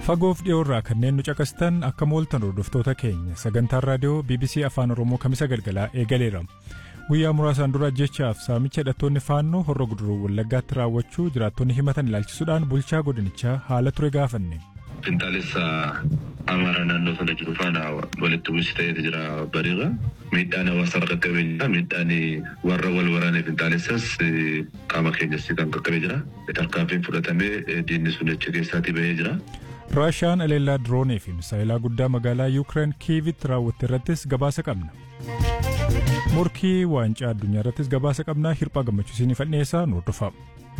Fagoof dhiyoorraa kanneen nu caqastan akka mooltan hordoftoota keenya sagantaan raadiyoo BBC Afaan Oromoo kamisa galgalaa eegaleera. Guyyaa muraasaan dura jechaaf saamicha hidhattoonni faannoo horra guduruu wallaggaatti raawwachuu jiraattonni himatan ilaalchisuudhaan bulchaa godinichaa haala ture gaafanne. Finxaalessa Amaaraa naannoo sana jiru faana walitti bu'insi ta'eetu jira bariirra. Miidhaan hawaasa qaqqabee jira. Miidhaan warra wal waraanee finxaalessas qaama keenyas kan qaqqabee jira. Tarkaanfiin fudhatamee diinni sun achi keessaatii bahee jira. Raashiyaan aleellaa diroonii fi misaayilaa guddaa magaalaa Yuukireen Kiivitti raawwatte irrattis gabaasa qabna. Morkii waancaa addunyaa irrattis gabaasa qabnaa hirphaa gammachiisinii fadhiyeessaa nu hordofaa.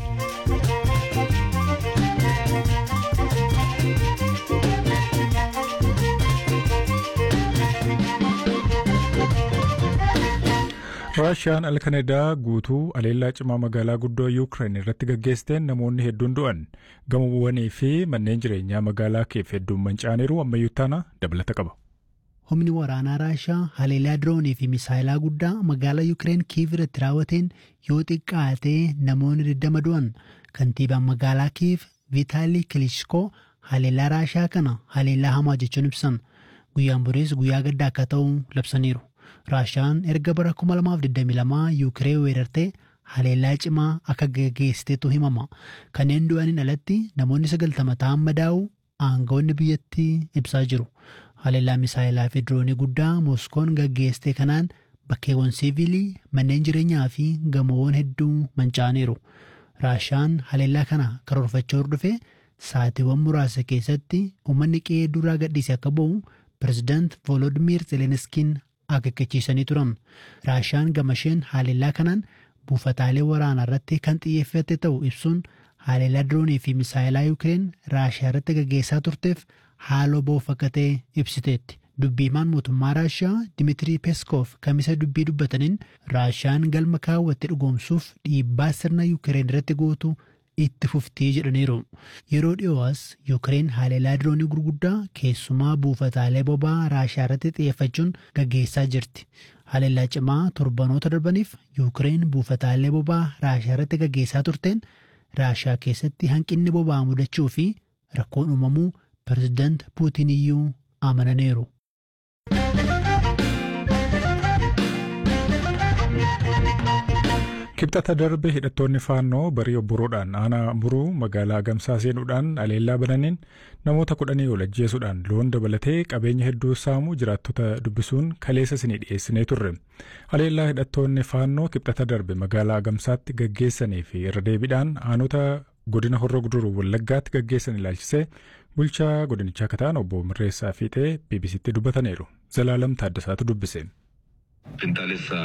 Raashiyaan alkanedaa guutuu aleellaa cimaa magaalaa guddoo Yuukireen irratti gaggeessiteen namoonni hedduun du'an gamoowwanii fi manneen jireenyaa magaalaa keef hedduun manca'aniiru ammayyuu taana dabalata qaba. Humni waraanaa Raashiyaa haleellaa diroonii fi misaayilaa guddaa magaalaa Yuukireen Kiiv irratti raawwateen yoo xiqqaatee namoonni 20 du'an kantiibaan magaalaa Kiiv Vitaalii Kilishkoo haleellaa Raashiyaa kana haleellaa hamaa jechuun ibsan guyyaan boriis guyyaa gaddaa akka ta'u labsaniiru. Raashiyaan erga bara 2022 Yuukireen weerartee haleellaa cimaa akka gaggeessiteetu himama. Kanneen du'aniin alatti namoonni 90 ta'an madaa'u aangawoonni biyyattii ibsaa jiru. Haleellaa misaayilaa fi diroonii guddaa Mooskoon gaggeessite kanaan bakkeewwan siivilii, manneen jireenyaa fi gamoowwan hedduu manca'aniiru. Raashiyaan haleellaa kana karoorfachuu hordofee sa'aatiiwwan muraasa keessatti uummanni qe'ee duraa gadhiise akka ba'u pirezidaant Volodimiir Zelenskiin akeekkachiisanii turan. Raashiyaan gamasheen haleellaa kanaan buufataalee waraanaa irratti kan xiyyeeffate ta'u ibsuun haleellaa diroonii fi misaayilaa Yuukireen Raashiyaa irratti gaggeessaa turteef haaloo ba'uuf akka ta'e ibsiteetti. Dubbiimaan mootummaa Raashiyaa Dimiitirii Peeskoof kamisa dubbii dubbataniin Raashiyaan galma kaawwatte dhugoomsuuf dhiibbaa sirna Yuukireen irratti gootu itti fuftii jedhaniiru. Yeroo dhiyoo'as Yuukireen haleellaa diroonii gurguddaa keessumaa buufataalee boba'aa Raashiyaa irratti xiyyeeffachuun gaggeessaa jirti. Haleellaa cimaa torbanoota darbaniif Yuukireen buufataalee boba'aa Raashiyaa irratti gaggeessaa turteen Raashiyaa keessatti hanqinni boba'aa mudachuu fi rakkoon uumamuu pirezidaant Puutiin iyyuu amananiiru. Kibxata darbe hidhattoonni faannoo barii obboroodhaan aanaa muruu magaalaa Gamsaa seenuudhaan aleellaa bananiin namoota kudhanii ol ajjeesuudhaan loon dabalatee qabeenya hedduu saamuu jiraattota dubbisuun kaleessa isinii dhiyeessinee turre. Aleellaa hidhattoonni faannoo kibxata darbe magaalaa Gamsaatti gaggeessanii fi irra deebiidhaan aanota godina horroo guduruu wallaggaatti gaggeessan ilaalchisee bulchaa godinichaa akka ta'an obbo Mirreessaa Fiixee BBCtti dubbataniiru. Zalaalam Taaddasaatu dubbise. Finxaalessa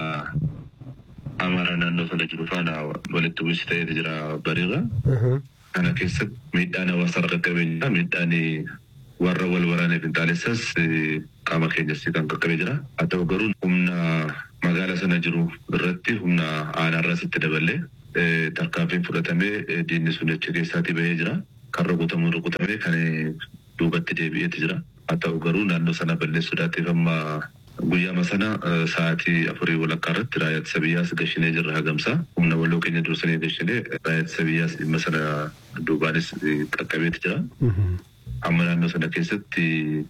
Amaaraa naannoo sana jiru faana walitti bu'insi ta'eetu jira bariirra. Kana keessatti miidhaan hawaasa qaqqabee jira. Miidhaan warra wal waraanee finxaalessas qaama keenyas kan qaqqabee jira. Haa ta'u garuu humna magaalaa sana jiru irratti humna aanaarraas itti daballee tarkaanfiin fudhatamee diinni sun achi keessaatii bahee jira. Kan rukutamuu rukutamee kan duubatti deebi'eetu jira. Haa ta'u garuu naannoo sana balleessuudhaatiif amma Guyyaama sana sa'aatii afurii walakkaa irratti raayyaa ittisa biyyaas gashinee jirra hagamsaa. Humna waloo keenya dursanii gashinee raayyaa ittisa biyyaas dhimma sana duubaanis qaqqabeeti jira. Amma naannoo sana keessatti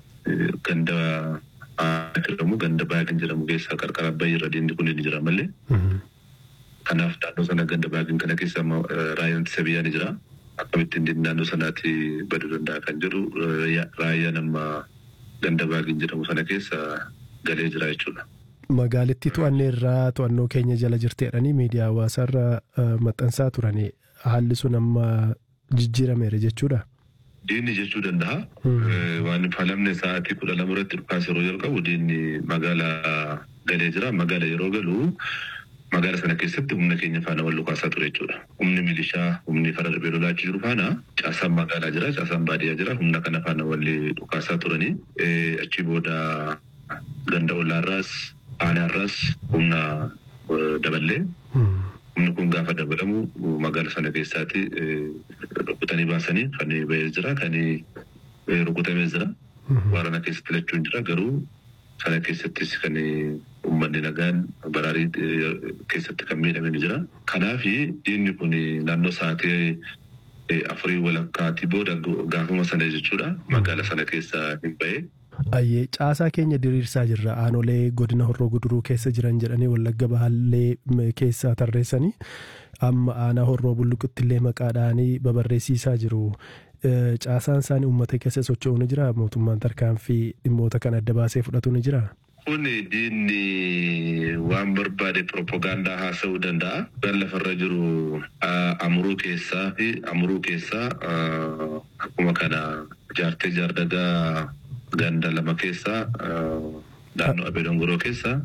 ganda jedhamu ganda baagin jedhamu keessaa qarqara abbayyi irra diinni kun ni jira malee. Kanaaf naannoo sana ganda baagin kana keessa raayyaan ittisa biyyaa ni jira. Akkamittiin diinni naannoo sanaatti baduu danda'a kan jedhu raayyaan amma ganda baagin jedhamu sana keessa galee jira jechuudha. Magaalittii to'annee irraa to'annoo keenya jala jirteedhanii miidiyaa hawaasaarra maxxansaa turanii haalli sun amma jijjiirameera jechuudha. Diinni jechuu danda'a. Waan falamne sa'aatii kudha lama irratti dhukaas yeroo jalqabu diinni magaalaa galee jira. Magaala yeroo galu magaala sana keessatti humna keenya faana wal dhukaasaa ture jechuudha. Humni milishaa, humni fara darbee lolaachuu jiru faana caasaan magaalaa jira, caasaan baadiyyaa jira. Humna kana faana wal dhukaasaa turanii achi booda ganda olaarraas aanaarraas humna daballee humni kun gaafa dabalamu magaala sana keessaatti rukutanii baasanii kan bahee jira kan rukutamee jira waraana keessatti lachuun jira garuu sana keessattis kan uummanni nagaan baraarii keessatti kan miidhame ni jira. Kanaaf diinni kun naannoo sa'aatii afurii walakkaatii booda gaafuma sana jechuudha magaala sana keessa hin ba'e. Ayyee caasaa keenya diriirsaa jirra aanolee godina horroo guduruu keessa jiran jedhanii wallagga bahaallee keessaa tarreessanii amma aanaa horroo bulluqutti illee maqaadhaanii babarreessiisaa jiru. Caasaan isaanii uummata keessa socho'u ni jira mootummaan tarkaanfii dhimmoota kan adda baasee fudhatu ni jira. Kun diinni waan barbaade propagaandaa haasa'uu danda'a. Kan lafarra jiru amuruu keessaa fi amuruu keessaa akkuma kana jaartee jaardagaa ganda lama keessaa naannoo Abee Dongoroo keessaa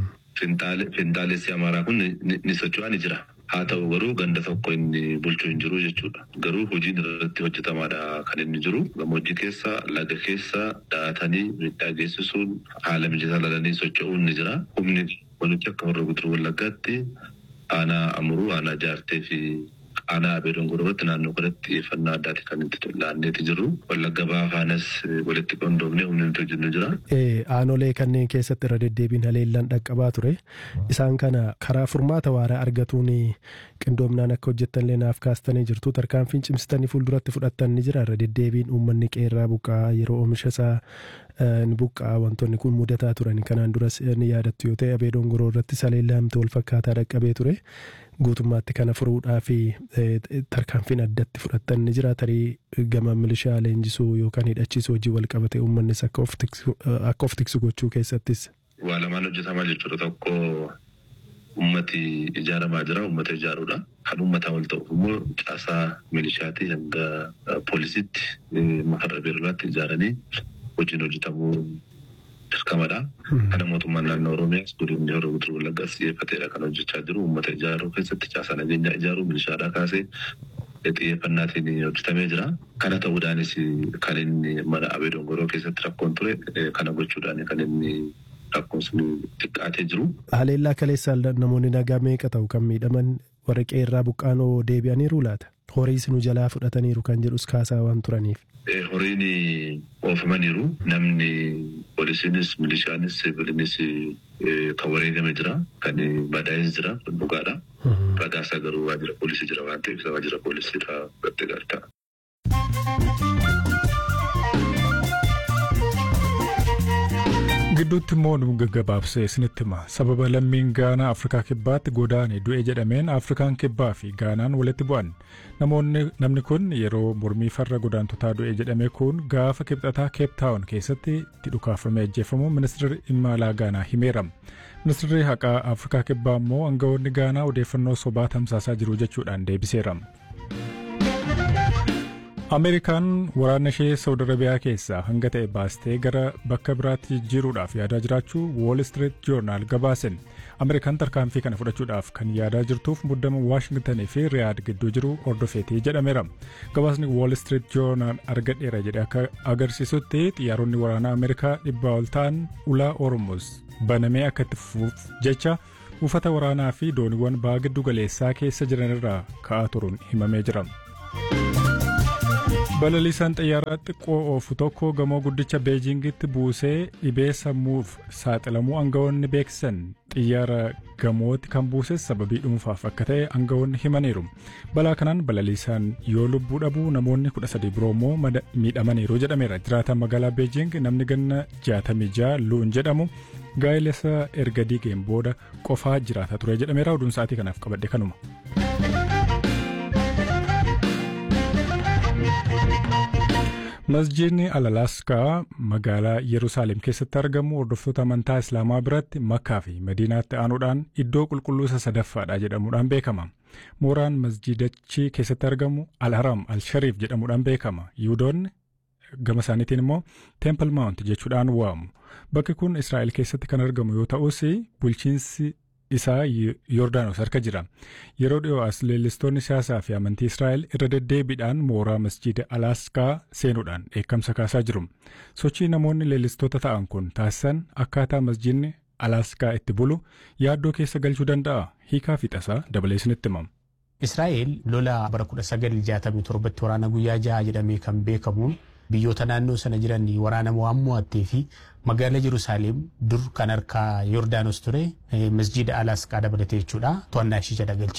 finxaalessi amaaraa kun ni socho'aa ni jira. Haa ta'u garuu ganda tokko inni bulchuu hin jiru jechuudha. Garuu hojiin irratti hojjetamaadha kan inni jiru. Gammoojjii keessa laga keessa daatanii miidhaa geessisuun haala mijataa lalanii socho'uun ni jira. Humni walitti akka horroo guduruu wallaggaatti aanaa amuruu aanaa jaartee fi aanaa abee dongoroo irratti naannoo kanatti xiyyeeffannaa addaati kan itti laanneeti jirru. Wallagga bahaa faanas walitti qindoomnee humni nuti hojjennu jira. Aanolee kanneen keessatti irra deddeebiin haleellaan dhaqqabaa ture. Isaan kana karaa furmaata waaraa argatuun qindoomnaan akka hojjettanillee naaf kaastanii jirtu. Tarkaanfiin cimsitanii fuulduratti fudhattan ni jira. Irra deddeebiin uummanni qeerraa buqqaa yeroo oomisha isaa ni buqqaa wantoonni kun mudataa turan kanaan duras ni yaadattu yoo ta'e abee dongoroo irratti haleellaan wal fakkaataa dhaqqabee ture. guutummaatti kana furuudhaa fi tarkaanfiin addatti fudhattan ni jira tarii gama milishaa leenjisuu yookaan hidhachiisuu hojii wal qabate uummannis akka of tiksu gochuu keessattis. Waa lamaan hojjetamaa jechuudha tokko ummati ijaaramaa jira ummata ijaaruudha. Kan uummataa wal ta'uuf immoo caasaa milishaatii hanga poolisiitti makarra beerlaatti ijaaranii hojiin hojjetamuu dirqamadha. Kana mootummaan naannoo Oromiyaas godinni horoo guduruu wallaggaas xiyyeeffateedha kan hojjechaa jiru. Uummata ijaaruu keessatti caasaa nageenyaa ijaaruu milishaadhaa kaasee xiyyeeffannaatiin hojjetamee jira. Kana ta'uudhaanis kan inni mana Abee Dongoroo keessatti rakkoon ture kana gochuudhaan kan inni rakkoon sun xiqqaatee jiru. Haleellaa kaleessaa namoonni nagaa meeqa ta'u kan miidhaman warra qeerraa buqqaanoo deebi'aniiru laata? Horiis nu jalaa fudhataniiru kan jedhus kaasaa waan turaniif. horiin oofamaniiru namni poolisiinis milishaanis siviilinis kan wareegame jira kan madaa'es jira dhugaadha ragaasaa garuu waajjira poolisii jira waan ta'eef waajjira poolisiidha gatte galta. gidduutti immoo nu gaggabaabsee isinitti hima sababa lammiin gaanaa afrikaa kibbaatti godaane du'e jedhameen afrikaan kibbaa fi gaanaan walitti bu'an namoonni namni kun yeroo mormii farra godaantotaa du'e jedhame kun gaafa kibxataa keeptaawun keessatti itti dhukaafamee ajjeefamu ministeerri dhimma alaa gaanaa himeera ministeerri haqaa afrikaa kibbaa immoo aangawoonni gaanaa odeeffannoo sobaa tamsaasaa jiru jechuudhaan deebiseera. ameerikaan waraana ishee saudi arabiyaa keessaa hanga ta'e baastee gara bakka biraatti jijjiiruudhaaf yaadaa jiraachuu wool street joornaal gabaasen ameerikaan tarkaanfii kana fudhachuudhaaf kan yaadaa jirtuuf muddama waashingtanii fi riyaad gidduu jiru hordofeetii jedhameera gabaasni wool street joornaal argadheera jedhe akka agarsiisutti xiyyaaronni waraanaa ameerikaa dhibbaa ol ta'an ulaa ormus banamee akka itti fufuuf jecha buufata waraanaa fi dooniiwwan ba'a giddu galeessaa keessa jiran irraa ka'aa turuun himamee jira. balaliisaan xiyyaaraa xiqqoo oofu tokko gamoo guddicha beejingitti buusee dhibee sammuuf saaxilamuu aangawoonni beeksisan xiyyaara gamootti kan buuses sababii dhuunfaaf akka ta'e aangawoonni himaniiru balaa kanaan balaliisaan yoo lubbuu dhabuu namoonni kudha sadii biroo immoo miidhamaniiru jedhameera jiraataan magaalaa beejing namni ganna jaatamii ja'a luun jedhamu gaa'ilasa erga diigeen booda qofaa jiraataa ture jedhameera oduun sa'aatii kanaaf qabadhe kanuma. masjiidni alaalaaskaa magaalaa yerusaalem keessatti argamu hordoftoota amantaa islaamaa biratti makkaa fi madiinaatti aanuudhaan iddoo qulqulluu isa sadaffaadha jedhamuudhaan beekama mooraan masjiidachi keessatti argamu al-haram al-shariif jedhamuudhaan beekama yihudoonni gama isaaniitiin immoo teempel maawunt jechuudhaan waamu bakki kun israa'el keessatti kan argamu yoo ta'us bulchiinsi isaa Yordaanos harka jira. Yeroo dhiyoo as leellistoonni siyaasaa fi amantii Israa'el irra deddeebiidhaan mooraa masjiida Alaaskaa seenuudhaan dheekkamsa kaasaa jiru. Sochii namoonni leellistoota ta'an kun taasisan akkaataa masjiidni Alaaskaa itti bulu yaaddoo keessa galchuu danda'a. Hiikaa fi tasaa dabalee isinitti himamu. Israa'el lola bara 1967tti waraana guyyaa jaha jedhamee kan beekamuun biyyoota naannoo sana jiran waraana waan mo'attee fi magaalaa Yerusaalem dur kan harkaa Yordaanos ture masjiida Alaasqaa dabalatee jechuudha to'annaa ishee jala galchite.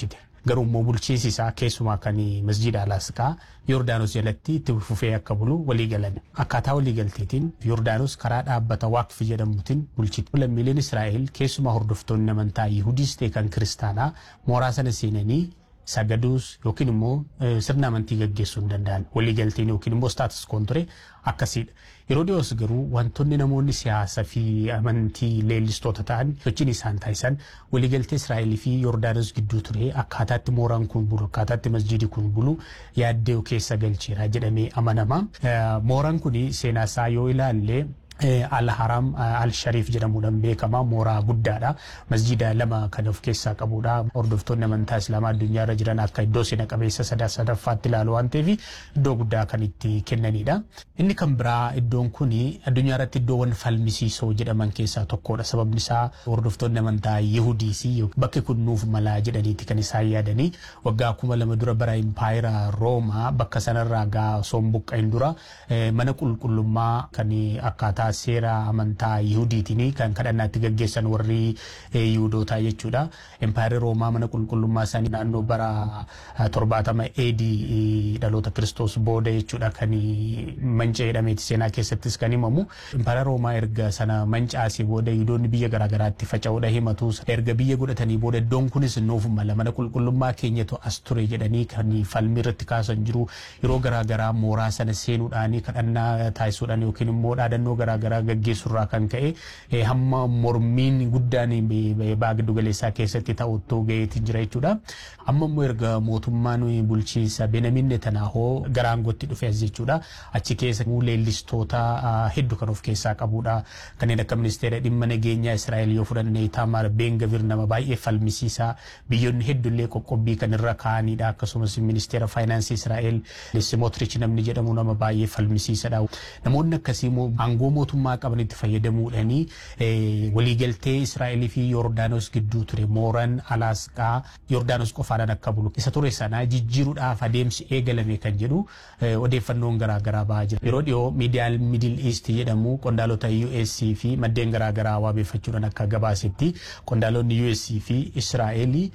garuu immoo bulchiinsi isaa keessumaa kan masjiida alaasqaa Yordaanos jalatti itti fufee akka bulu walii galan. Akkaataa walii galteetiin Yordaanos karaa dhaabbata waaqfi jedhamuutiin bulchiti. Lammiileen Israa'el keessumaa hordoftoonni amantaa Yihudiis ta'e kan kiristaanaa mooraa sana seenanii sagaduus yookiin immoo sirna amantii gaggeessuu hin danda'an waliigalteen yookiin immoo staatus koon ture akkasiidha. Yeroo dhiyoos garuu wantoonni namoonni siyaasaa fi amantii leellistoota ta'an sochiin isaan taasisan waliigaltee Israa'elii fi Yordaanos gidduu ture akkaataatti mooraan kun bulu akkaataatti masjiidi kun bulu yaaddee keessa galcheera jedhamee amanama. Mooraan kun seenaa isaa yoo ilaalle al haram al shariif jedhamuudhaan beekama mooraa guddaadha masjida lama kan of keessaa qabudha hordoftoonni amantaa islaamaa addunyaa irra jiran akka iddoo seena qabeessa sadaa sadaffaatti ilaalu waan ta'eef iddoo guddaa kan itti kennanidha inni kan biraa iddoon kun addunyaa irratti iddoowwan falmisiisoo jedhaman keessaa tokkodha sababni isaa hordoftoonni amantaa yihudiis bakki kun nuuf malaa jedhaniiti kan isaan yaadanii waggaa kuma lama dura bara impaayira roomaa bakka sanarraa gaa sombuqqa'in dura mana qulqullummaa kan akkaataa akkaataa seera amantaa Yihudiitiin kan kadhannaatti gaggeessan warri Yihudootaa jechuudha. Empaayirri Roomaa mana qulqullummaa isaanii naannoo bara torbaatama eedii dhaloota Kiristoos booda jechuudha kan manca'ee jedhameeti seenaa keessattis kan himamu. Empaayirri Roomaa erga sana mancaasee booda Yihudoonni biyya garaagaraatti faca'uudha himatu. Erga biyya godhatanii booda iddoon kunis nuuf mala mana qulqullummaa keenyatu as ture jedhanii kan falmii irratti kaasan jiru. Yeroo garaagaraa mooraa sana seenuudhaan kadhannaa taasisuudhaan yookiin immoo dhaadannoo garaagaraa gaggeessurraa kan ka'e hamma mormiin guddaan baa giddu galeessaa keessatti ta'uttoo ga'eetti jira jechuudha. Amma immoo erga mootummaan bulchiinsa Benyamin Netanyahoo gara aangootti dhufe as jechuudha. Achi keessa leellistoota hedduu kan of keessaa qabudha. Kanneen akka ministeera dhimma nageenyaa Israa'el yoo fudhanne Itamar Ben Gvir nama baay'ee falmisiisaa biyyoonni hedduullee qoqqobbii kan irra kaa'anidha. Akkasumas ministeera faayinaansii Israa'el Simotrich namni jedhamu nama baay'ee falmisiisadha. Namoonni akkasii immoo aangoo mootummaa qabanitti fayyadamuudhaanii waliigaltee Israa'elii fi Yordaanos gidduu ture mooraan Alaasqaa Yordaanos qofaadhaan akka bulu isa ture sana jijjiiruudhaaf adeemsi eegalame kan jedhu odeeffannoon garaagaraa bahaa jira. Yeroo dhiyoo miidiyaan Middle East jedhamu qondaalota US fi maddeen garaagaraa waabeeffachuudhaan akka gabaasetti qondaalonni US fi Israa'elii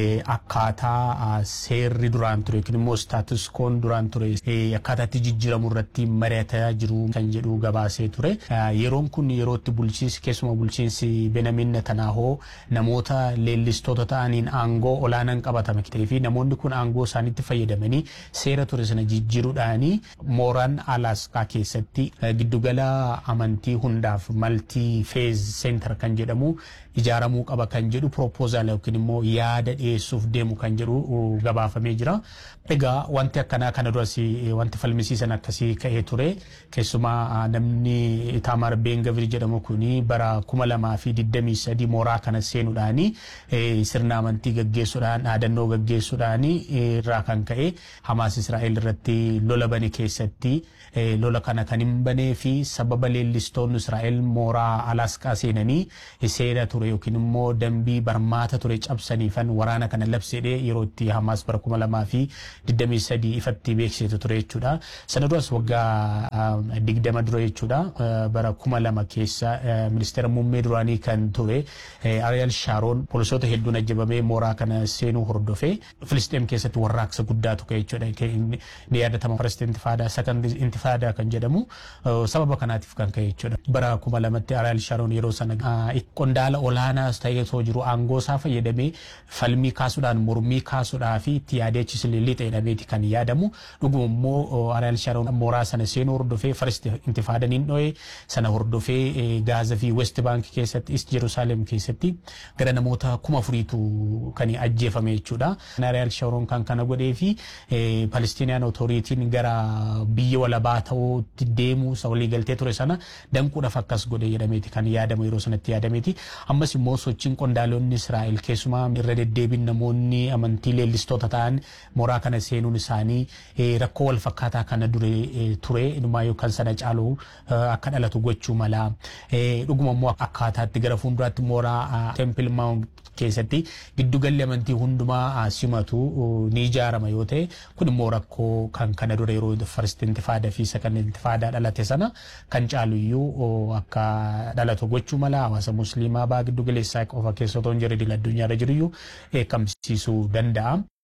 akkaataa seerri duraan ture yookiin immoo staatus koon duraan ture akkaataatti jijjiiramu irratti mari'ataa jiru kan jedhu gabaasee ture. Yeroon kun yerootti bulchiinsi keessumaa bulchiinsi Benyamin Netanyahoo namoota leellistoota ta'aniin aangoo olaanaan qabatame ta'ee fi namoonni kun aangoo isaaniitti fayyadamanii seera ture sana jijjiiruudhaanii mooraan Alaasqaa keessatti giddugala amantii hundaaf maltii feez seentar kan jedhamu ijaaramuu qaba kan jedhu propoozaal yookiin immoo yaada dhiyeessuuf deemu kan jedhu gabaafamee jira. Egaa wanti akkanaa kana duras wanti falmisiisan akkasii ka'ee ture keessumaa namni Itamar Ben Gvir jedhamu kuni bara kuma lamaa fi digdamii sadii mooraa kana seenuudhaani sirna amantii gaggeessuudhaan dhaadannoo gaggeessuudhaani irraa kan ka'e Hamaas Israa'el irratti lola bane keessatti lola kana kan hin banee fi sababa leellistoonni Israa'el mooraa Alaasqaa seenanii seera ture yookiin immoo dambii barmaata ture cabsaniifan waraana kana labsedhe yeroo itti Hamaas bara kuma lamaa fi digdamii sadii ifatti beeksisetu ture jechuudha. Sana duras waggaa digdama dura jechuudha bara kuma lama keessa ministeera muummee duraanii kan ture Ariyaal Shaaroon poolisoota hedduun ajjabamee mooraa kana seenuu hordofee Filisxeem keessatti warraaqsa guddaatu ka'e jechuudha. Ni yaadatama first intifaadaa second intifaadaa kan jedhamu sababa kanaatiif kan ka'e jechuudha. Bara kuma lamatti Ariyaal Shaaroon yeroo sana qondaala olaanaas ta'ee osoo jiru aangoo isaa fayyadamee falmii kaasuudhaan mormii kaasuudhaa fi itti yaadeechis lixa jedhameeti kan yaadamu. Dhuguma immoo Ariyaal Shaaroon mooraa sana seenuu hordofee first intifaadaan hin dho'e sana hordofee Gaaza fi West Bank keessatti East Jerusalem keessatti gara namoota kuma afuriitu kan ajjeefame jechuudha. Ariyaal Shaaroon kan kana godhee fi Palestinian Authoritiin gara biyya walabaa ta'uutti deemuu isa walii galtee ture sana danquudhaaf akkas godhe jedhameeti kan yaadamu yeroo sanatti yaadameeti. Ammas immoo sochiin qondaalonni Israa'el keessumaa irra deddeebiin namoonni amantii leellistoota ta'an mooraa kana seenuun isaanii rakkoo wal fakkaataa kana dure ture inumaa yookaan sana caalu akka dhalatu gochuu mala. Dhuguma immoo akkaataatti gara fuulduraatti mooraa Temple Mount keessatti giddugalli amantii hundumaa simatu ni ijaarama yoo ta'e kun immoo rakkoo kan kana dura yeroo first intifaadaa fi second intifaadaa dhalate sana kan caalu iyyuu akka dhalatu gochuu mala hawaasa musliimaa baa giddugaleessaa qofa keessa otoo hin jirre addunyaarra jiru iyyuu eekamsiisuu danda'a.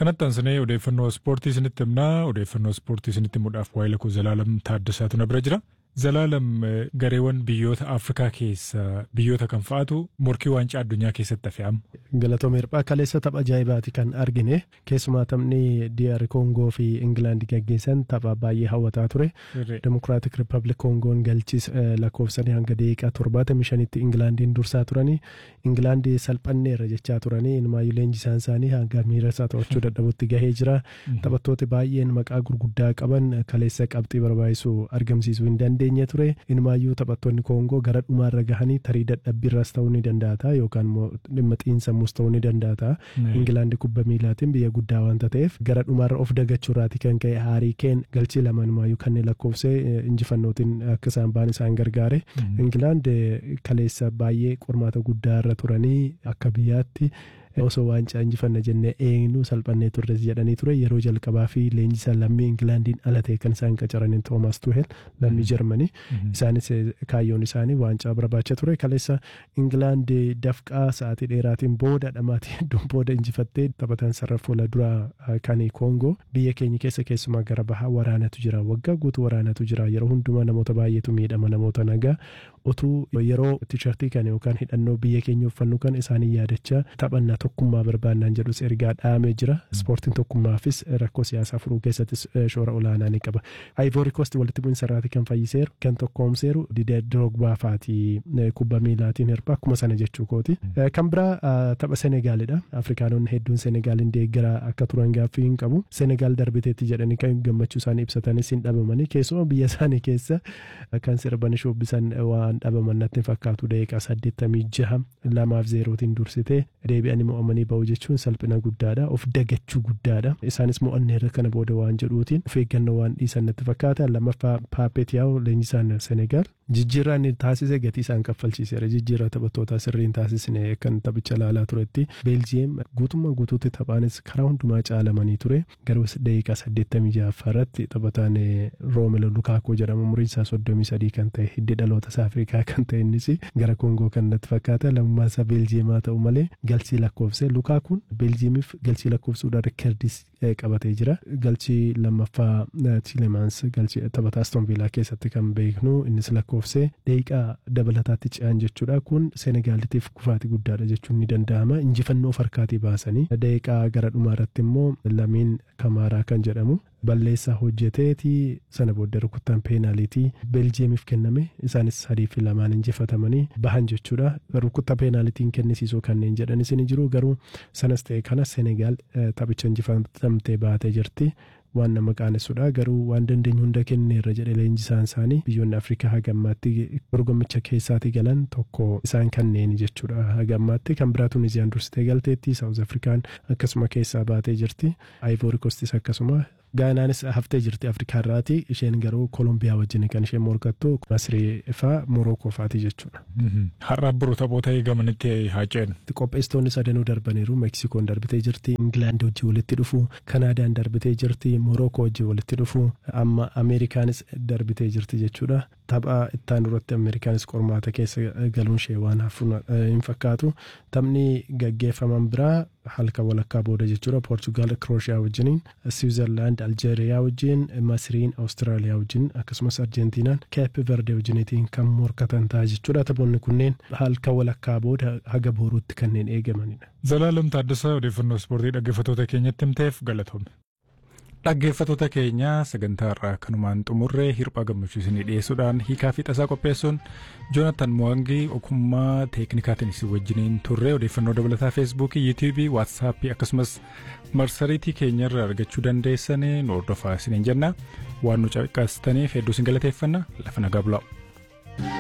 Kanatti aansinee odeeffannoo ispoortii isinitti himnaa odeeffannoo ispoortii isinitti himuudhaaf waa'ee lakkoo Zalaalam Taaddasaatu na bira jira. Zalaalam gareewwan biyyoota Afrikaa keessa biyyoota kan fa'aatu morkii waancaa addunyaa keessatti hafe amma. Galatooma hirphaa kaleessa tapha ajaa'ibaati kan argine keessumaa taphni DR Koongoo fi Ingilaand gaggeessan tapha baay'ee hawwataa ture. Demokiraatik Riippaabilik Koongoon galchis lakkoofsanii hanga daqiiqaa torbaatamii shanitti Ingilaandiin dursaa turanii Ingilaandi salphanneerra jechaa turanii inumaayyuu leenjisaan isaanii hanga miira isaa to'achuu dadhabutti gahee jira. Taphattooti baay'een maqaa gurguddaa qaban kaleessa qabxii barbaachisu argamsiisuu hin dandeenye ture. Inumaayyuu taphattoonni Koongoo gara dhumaarra gahanii tarii dadhabbiirras ta'uu ni danda'a yookaan dhimma xiinsammuus ta'uu ni danda'a. Ingilaandi kubba miilaatiin biyya guddaa waanta ta'eef gara dhumaarra of dagachuurraati kan ka'e haarii keen galchii lama inumaayyuu kanneen lakkoofsee injifannootiin akka isaan ba'an isaan gargaare. Ingilaand kaleessa baay'ee qormaata guddaa irra turanii akka biyyaatti osoo waancaa injifanna jennee eenyu salphannee turres jedhanii ture yeroo jalqabaa fi leenjisaa lammii Ingilaandiin ala ta'e kan isaan qacaraniin Toomas Tuhel lammii Jarmanii isaanis kaayyoon isaanii waancaa barbaacha ture kaleessa Ingilaand dafqaa sa'aatii dheeraatiin booda dhamaatii hedduun booda injifattee taphatan sarara fuula duraa kan Koongoo biyya keenya keessa keessumaa gara bahaa waraanatu jira waggaa guutuu waraanatu jira yeroo hundumaa namoota baay'eetu miidhama namoota nagaa utuu yeroo tiishartii kan yookaan hidhannoo biyya keenya uffannu kan isaanii yaadachaa taphannaa tokkummaa barbaannaan jedhus ergaa dhaamee jira ispoortiin tokkummaafis rakkoo siyaasaa furuu keessattis shoora olaanaa ni qaba ayvoori koosti walitti bu'iinsa irraati kan fayyiseeru kan tokkoomseeru didee diroogbaa faati kubba miilaatiin hirpha akkuma sana jechuu kooti kan biraa tapha senegaalidha afrikaanonni hedduun senegaaliin deeggaraa akka turan gaaffii hin qabu senegaal darbiteetti jedhanii kan gammachuu isaanii ibsatanis hin dhabamanii keessumaa biyya isaanii keessa kan sirban shubbisan waan dhabaman natti fakkaatu daqiiqaa saddeettamii jaha lamaaf zeerootiin dursitee deebi'anii mo'amanii ba'u jechuun salphina guddaadha of dagachuu guddaadha isaanis mo'anneerra kana booda waan jedhuutiin of eeggannoo waan dhiisan natti fakkaata lammaffaa paapeetiyaa'u leenjisaan senegaal jijjiirraa inni taasise gatii isaan kaffalchiiseera jijjiirraa taphattoota sirriin taasisne kan taphicha laalaa turetti beeljiyeem guutummaa guutuutti taphaanis karaa hundumaa caalamanii ture garuu daqiiqaa saddeettamii ja'affaa irratti taphataan roomelo lukaakoo jedhamu umriin isaa soddomii sadii kan ta'e hiddi dhaloota isaa afrikaa kan ta'e innis gara koongoo kan natti fakkaata lammummaa isaa beeljiyeemaa ta'u malee galchii lakkoofse lukaakuun beeljiyeemiif galchii lakkoofsuudhaan rikardis qabatee jira galchii lammaffaa tiilemaans galchii taphataa aston viilaa keessatti kan beeknu innis lakkoofse daqiiqaa dabalataatti ce'an jechuudha kun seenegaalitiif kufaatii guddaadha jechuun ni danda'ama injifannoo farkaatii baasanii daqiiqaa gara dhumaa irratti immoo lamiin kamaaraa kan jedhamu balleessaa hojjeteeti sana booda rukuttaan peenaalitii beeljiyeemiif kenname isaanis sadii fi lamaan injifatamanii bahan jechuudha rukuttaa peenaalitiin kennisiisuu kanneen jedhanis ni jiru garuu sanas ta'e kana senegaal taphicha injifatamtee baatee jirti. waan nama qaanessuudha garuu waan dandeenyu hunda kenneerra jedhe leenjisaan isaanii biyyoonni afrikaa hagammaatti dorgommicha keessaatii galan tokko isaan kanneen jechuudha hagammaatti kan biraa tunisiyaan dursitee galteetti saawuz afrikaan akkasuma keessaa baatee jirti aayivoori kostis akkasuma gaanaanis haftee jirti afrikaarraati isheen garuu koolombiyaa wajjin kan isheen morkattu masrii faa morookoo faati jechuudha. Har'a biroo taphoota eegamanitti haa ceenu. Qopheessitoonni sadanuu darbaniiru meksikoon darbitee jirti ingilaand wajjin walitti dhufu kanaadaan darbitee jirti morookoo wajjin walitti dhufu amma ameerikaanis darbitee jirti jechuudha. Tapha ittaan duratti ameerikaanis qormaata keessa galuun ishee waan hafuun hin fakkaatu taphni gaggeeffaman biraa halka walakkaa booda jechuudha poorchugaal krooshiyaa wajjiniin siwiizerlaand aljeeriyaa wajjin masriin awustiraaliyaa wajjin akkasumas arjentiinaan keepi verde wajjiniitiin kan morkatan ta'a jechuudha taphoonni kunneen halka walakkaa booda haga booruutti kanneen eegamanidha. Zalaalam Taaddasaa odeeffannoo ispoortii dhaggeeffattoota keenyatti himteef galatoome. Dhaggeeffattoota keenya sagantaa irraa kanumaan xumurree hirphaa gammachuu isinii dhiyeessuudhaan hiikaa fi tasaa qopheessuun joonatan mo'angii ogummaa teeknikaatiin isin wajjiniin turre odeeffannoo dabalataa feesbuukii yuutuubii waatsaappii akkasumas marsariitii keenya irraa argachuu dandeessanii nu hordofaa isiniin jenna waan nu caqasitaniif hedduu isin galateeffanna lafa nagaa bulaa.